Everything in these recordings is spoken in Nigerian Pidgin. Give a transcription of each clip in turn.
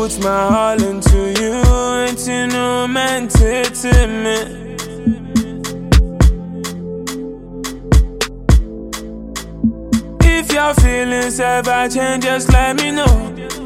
put my all into you, ain't you no meant it to me. If your feelings ever change, just let me know.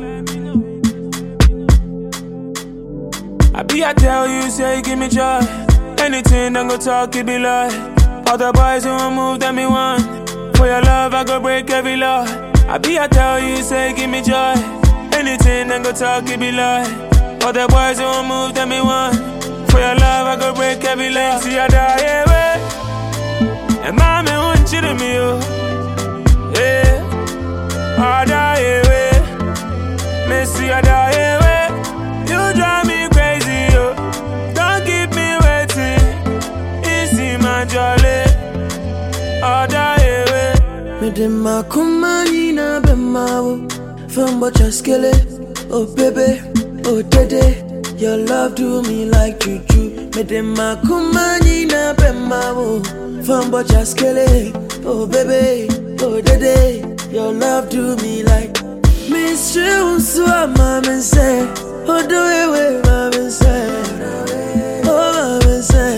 I be I tell you, say give me joy. Anything I go talk, it be lie. All the boys who want move, that me want. For your love, I go break every law. I be I tell you, say give me joy. Anything I go talk, it be lie. All the boys who want move, that me want. For your love, I go break every law. See I die away. And mommy want you to me, oh. Yeah. I die away. Missy, I die away. You drive me crazy, yo. Don't keep me waiting. Easy, my jolly. I die away. Mede makomani na bemawo Fembo chaskele Oh baby, oh dede Your love do me like juju Mede makomani na bemawo Fembo chaskele Oh baby, oh dede Your love do me like Mystery unsua mama say Oh do it with mama say Oh mama say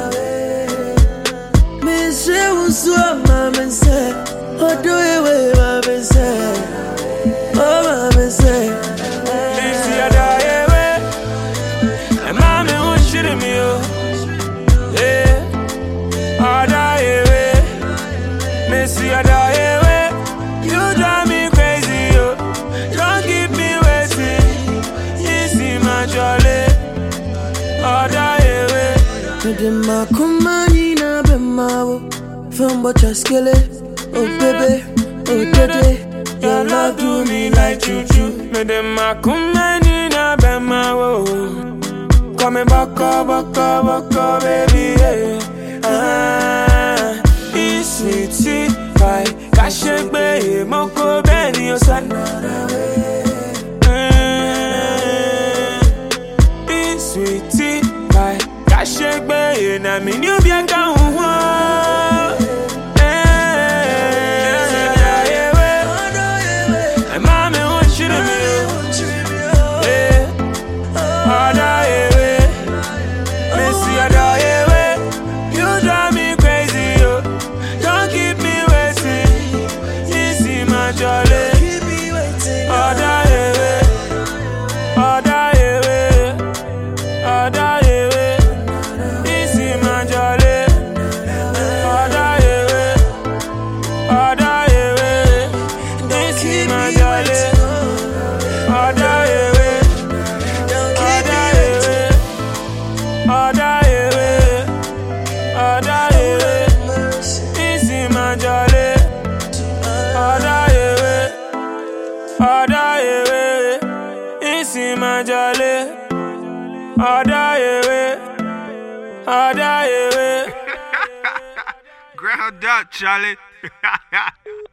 Mystery unsua mama say Oh do it with mama say Oh mama say Missy, I die away. And mommy want you to me, oh. Yeah. I die away. Missy, I die away. You drive me crazy, yo. Don't keep me waiting. Easy, my jolly. I die away. Mede makomani na bemawo Fembo chaskele Oh baby, oh dede Your love do me like juju Me dem ma kumeni na bema wo. Come baka baka baka baby yeah. Ah, it's sweetie pie. Kashegbe moko beni osana. It's sweetie pie. Kashegbe na mi ni obi aka huwa. And mommy want you to me. Yeah. I die away. Missy, I die away. You drive me crazy, yo. Don't keep me waiting. Easy, my jolly. I die away. I die away. I die away. Easy, my jolly. I die away. I die away. Easy, my jolly. I die away. I die away. I die away. I die away. Easy, my jolly. I die away. I die away. Easy, my jolly. I die away. I die away. Ground up, Charlie.